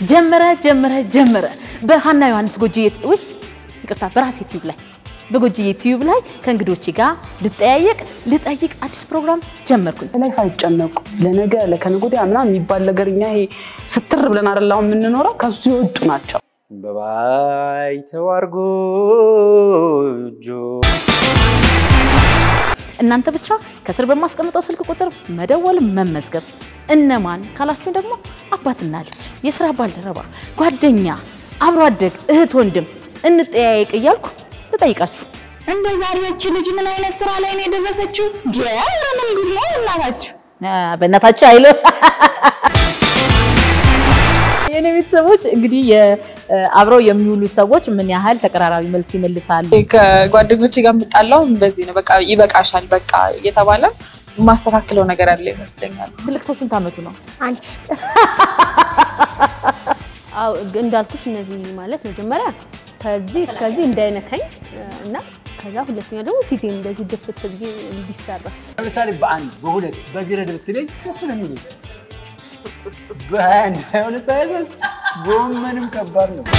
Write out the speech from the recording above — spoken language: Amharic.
ጀመረ ጀመረ ጀመረ በሀና ዮሐንስ ጎጆዬ ውይ ይቅርታ በራሴ ዩቲዩብ ላይ በጎጆዬ ዩቲዩብ ላይ ከእንግዶቼ ጋር ልጠያየቅ ልጠይቅ አዲስ ፕሮግራም ጀመርኩኝ። ላይ ሳይጨነቁ ለነገ ለከነገ ወዲያ ምናምን የሚባል ነገር እኛ ይሄ ስትር ብለን አይደል አሁን የምንኖረው ከሱ የወጡ ናቸው። በባይተዋር ጎጆ እናንተ ብቻ ከስር በማስቀምጠው ስልክ ቁጥር መደወል መመዝገብ። እነማን ካላችሁን ደግሞ አባትና ልጅ፣ የስራ ባልደረባ፣ ጓደኛ፣ አብሮ አደግ፣ እህት፣ ወንድም እንጠያየቅ እያልኩ ልጠይቃችሁ። እንደ ዛሬዎች ልጅ ምን አይነት ስራ ላይ ነው የደረሰችው? ምን ጉድ ነው እናታችሁ? አ፣ በእናታችሁ አይሎ የኔ ቤተሰቦች እንግዲህ የ- አብረው የሚውሉ ሰዎች ምን ያህል ተቀራራቢ መልስ ይመልሳሉ? ከጓደኞቼ ጋር የምጣላው እንደዚህ ነው። በቃ ይበቃሻል፣ በቃ እየተባለ የማስተካክለው ነገር አለ ይመስለኛል። ትልቅ ሰው ስንት ዓመቱ ነው? አንቺ አው እንዳልኩሽ እነዚህ ማለት መጀመሪያ ከዚህ እስከዚህ እንዳይነካኝ እና ከዛ ሁለተኛ ደግሞ ፊቴን እንደዚህ ድፍት ብዬ እንዲሰራ ለምሳሌ በአንድ በሁለት በግረድ ብትለኝ ደስ ነው የሚለኝ። በአንድ በሁለት በሶስት ጎመንም ከባድ ነው።